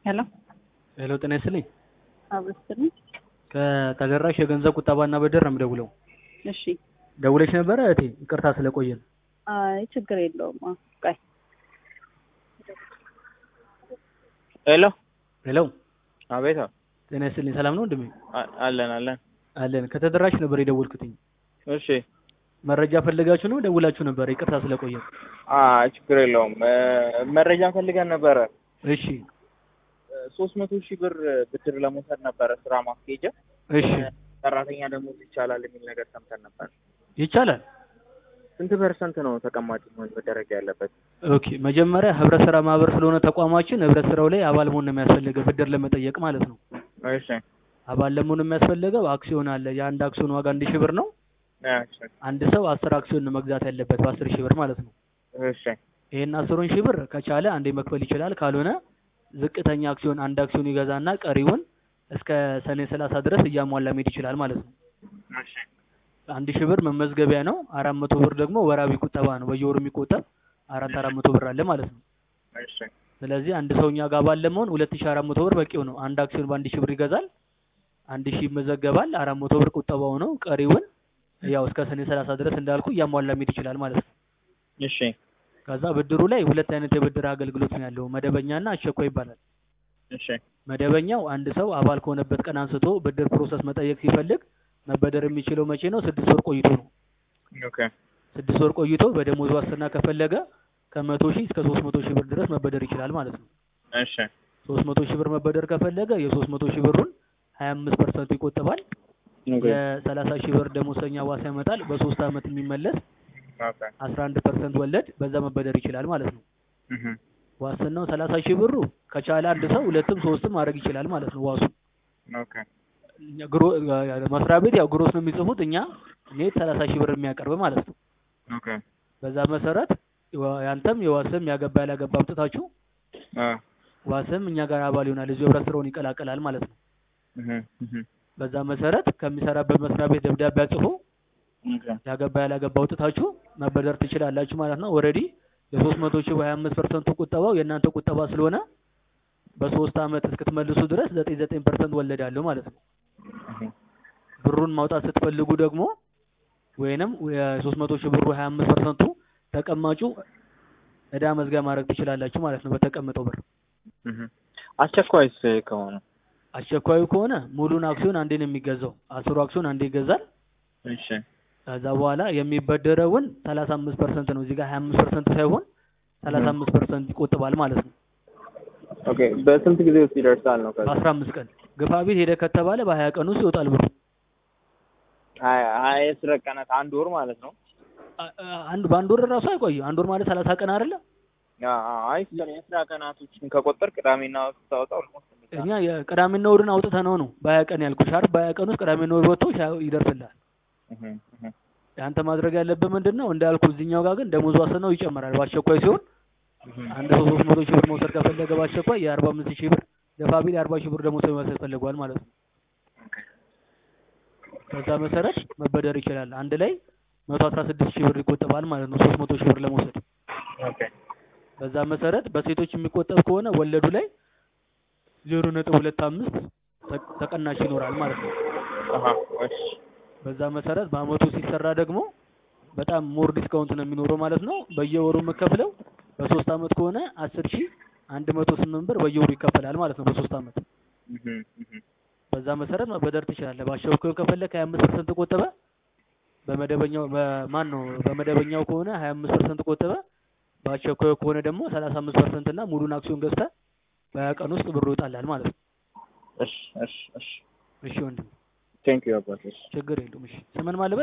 ሄሎ ሄሎ ጤና ይስጥልኝ። አብረስትልኝ። ከተደራሽ የገንዘብ ቁጠባና ብድር ነው የምደውለው። እሺ። ደውለሽ ነበረ እህቴ? ይቅርታ ስለቆየን። አይ ችግር የለውም። አዎ፣ ቆይ ሄሎ ሄሎ አቤት። ጤና ይስጥልኝ። ሰላም ነው ወንድሜ? አ- አለን አለን። አለን። ከተደራሽ ነበር የደወልኩትኝ። እሺ። መረጃ ፈልጋችሁ ነው ደውላችሁ ነበር? ይቅርታ ስለቆየን። አ ችግር የለውም። እ፣ መረጃ ፈልገን ነበረ። እሺ ሶስት መቶ ሺህ ብር ብድር ለመውሰድ ነበረ ስራ ማስኬጃ። እሺ ሰራተኛ ደሞዝ ይቻላል የሚል ነገር ሰምተን ነበር። ይቻላል። ስንት ፐርሰንት ነው ተቀማጭ መሆን መደረግ ያለበት? ኦኬ መጀመሪያ ህብረት ስራ ማህበር ስለሆነ ተቋማችን ህብረት ስራው ላይ አባል መሆን ነው የሚያስፈልገው ብድር ለመጠየቅ ማለት ነው። እሺ አባል ለመሆን የሚያስፈልገው አክሲዮን አለ። የአንድ አክሲዮን ዋጋ አንድ ሺህ ብር ነው። እሺ አንድ ሰው አስር አክሲዮን ነው መግዛት ያለበት በአስር ሺህ ብር ማለት ነው። እሺ ይሄን አስሩን ሺህ ብር ከቻለ አንዴ መክፈል ይችላል። ካልሆነ ዝቅተኛ አክሲዮን አንድ አክሲዮን ይገዛና ቀሪውን እስከ ሰኔ ሰላሳ ድረስ እያሟላ መሄድ ይችላል ማለት ነው። እሺ አንድ ሺህ ብር መመዝገቢያ ነው። አራት መቶ ብር ደግሞ ወራዊ ቁጠባ ነው። በየወሩ የሚቆጠብ አራት አራት መቶ ብር አለ ማለት ነው። እሺ ስለዚህ አንድ ሰው እኛ ጋር ባለ መሆን ሁለት ሺህ አራት መቶ ብር በቂው ነው። አንድ አክሲዮን በአንድ ሺህ ብር ይገዛል። አንድ ሺህ ይመዘገባል። አራት መቶ ብር ቁጠባው ነው። ቀሪውን ያው እስከ ሰኔ ሰላሳ ድረስ እንዳልኩ እያሟላ መሄድ ይችላል ማለት ነው። እሺ ከዛ ብድሩ ላይ ሁለት አይነት የብድር አገልግሎት ነው ያለው፣ መደበኛና አስቸኳይ ይባላል። እሺ መደበኛው አንድ ሰው አባል ከሆነበት ቀን አንስቶ ብድር ፕሮሰስ መጠየቅ ሲፈልግ መበደር የሚችለው መቼ ነው? ስድስት ወር ቆይቶ ነው። ኦኬ ስድስት ወር ቆይቶ በደሞዝ ዋስትና ከፈለገ ከመቶ ሺህ እስከ ሶስት መቶ ሺህ ብር ድረስ መበደር ይችላል ማለት ነው። እሺ ሶስት መቶ ሺህ ብር መበደር ከፈለገ የሶስት መቶ ሺህ ብሩን ሀያ አምስት ፐርሰንቱ ይቆጥባል። ኦኬ የሰላሳ ሺህ ብር ደሞዝተኛ ዋስ ያመጣል። በሶስት አመት የሚመለስ ኦኬ አስራ አንድ ፐርሰንት ወለድ በዛ መበደር ይችላል ማለት ነው። እህ ዋስትናው ሰላሳ ሺህ ብሩ ከቻለ አንድ ሰው ሁለትም ሶስትም ማድረግ ይችላል ማለት ነው። ዋሱ ኦኬ እኛ ግሮ መስሪያ ቤት ያው ግሮስ ነው የሚጽፉት እኛ ኔት ሰላሳ ሺህ ብር የሚያቀርብ ማለት ነው። ኦኬ በዛ መሰረት ዋ- ያንተም የዋስም ያገባ ያላገባ አምጥታችሁ አ ዋስም እኛ ጋር አባል ይሆናል እዚሁ ህብረት ስራውን ይቀላቀላል ማለት ነው። እህ እህ በዛ መሰረት ከሚሰራበት መስሪያ ቤት ደብዳቤ አጽፎ ኦኬ ያገባ ያላገባ አውጥታችሁ መበደር ትችላላችሁ ማለት ነው። ኦልሬዲ የሶስት መቶ ሺህ በሀያ አምስት ፐርሰንቱ ቁጠባው የእናንተ ቁጠባ ስለሆነ በሶስት አመት እስክትመልሱ ድረስ ዘጠኝ ዘጠኝ ፐርሰንት ወለድ አለው ማለት ነው። እህ ብሩን ማውጣት ስትፈልጉ ደግሞ ወይንም የሶስት መቶ ሺህ ብሩ ሀያ አምስት ፐርሰንቱ ተቀማጩ እዳ መዝጊያ ማድረግ ትችላላችሁ ማለት ነው በተቀመጠው ብር። እህ አስቸኳይስ ከሆነ አስቸኳዩ ከሆነ ሙሉን አክሲዮን አንዴ ነው የሚገዛው። አስሩ አክሲዮን አንዴ ይገዛል። እሺ ከዛ በኋላ የሚበደረውን ሰላሳ አምስት ፐርሰንት ነው። እዚህ ጋር ሀያ አምስት ፐርሰንት ሳይሆን ሰላሳ አምስት ፐርሰንት ይቆጥባል ማለት ነው። ኦኬ በስንት ጊዜ ውስጥ ይደርሳል ነው ከዛ በአስራ አምስት ቀን ግፋ ቤት ሄደ ከተባለ በሀያ ቀን ውስጥ ይወጣል ብሩ። ሀያ ሀያ የስራ ቀናት አንድ ወር ማለት ነው አ- አ- አንድ በአንድ ወር ራሱ አይቆይም። አንድ ወር ማለት ሰላሳ ቀን አይደለ? አ- አ- አይ የስራ ቀናቶችን ከቆጠር ቅዳሜና እሑድ ስታወጣ ኦልሞስት እኛ የቅዳሜና እሑድን አውጥተ ነው ነው በሀያ ቀን ያልኩሽ አይደል? በሀያ ቀን ውስጥ ቅዳሜና እሑድ ወጥቶ ሻ- ይደርስልሃል። አንተ ማድረግ ያለብህ ምንድን ነው እንዳልኩ እዚህኛው ጋር ግን ደሞዝ ዋስትናው ይጨምራል። በአስቸኳይ ሲሆን አንድ ሰው ሶስት መቶ ሺህ ብር መውሰድ ከፈለገ በአስቸኳይ የአርባ አምስት ሺህ ብር ገፋ ቢል የአርባ ሺህ ብር ደሞዝ መውሰድ ፈልጓል ማለት ነው። በዛ መሰረት መበደር ይችላል። አንድ ላይ መቶ አስራ ስድስት ሺህ ብር ይቆጠባል ማለት ነው ሶስት መቶ ሺህ ብር ለመውሰድ። ኦኬ በዛ መሰረት በሴቶች የሚቆጠብ ከሆነ ወለዱ ላይ ዜሮ ነጥብ ሁለት አምስት ተ- ተቀናሽ ይኖራል ማለት ነው። አሃ እሺ በዛ መሰረት በአመቱ ሲሰራ ደግሞ በጣም ሞር ዲስካውንት ነው የሚኖረው ማለት ነው። በየወሩ የምከፍለው በሶስት አመት ከሆነ አስር ሺህ አንድ መቶ ስምንት ብር በየወሩ ይከፈላል ማለት ነው በሶስት አመት። እህ እህ በዛ መሰረት መበደር ትችላለህ። በአስቸኳዩ ከፈለክ ሀያ አምስት ፐርሰንት ቆጠበ። በመደበኛው በማን ነው በመደበኛው ከሆነ ሀያ አምስት ፐርሰንት ቆጠበ። በአስቸኳዩ ከሆነ ደግሞ ሰላሳ አምስት ፐርሰንት እና ሙሉን አክሲዮን ገዝተህ በሀያ ቀን ውስጥ ብሩ ይወጣልሃል ማለት ነው። እሺ እሺ እሺ እሺ ወንድም ቴንክ ዩ አባቴ ችግር የለውም። እሺ ስምን ማለት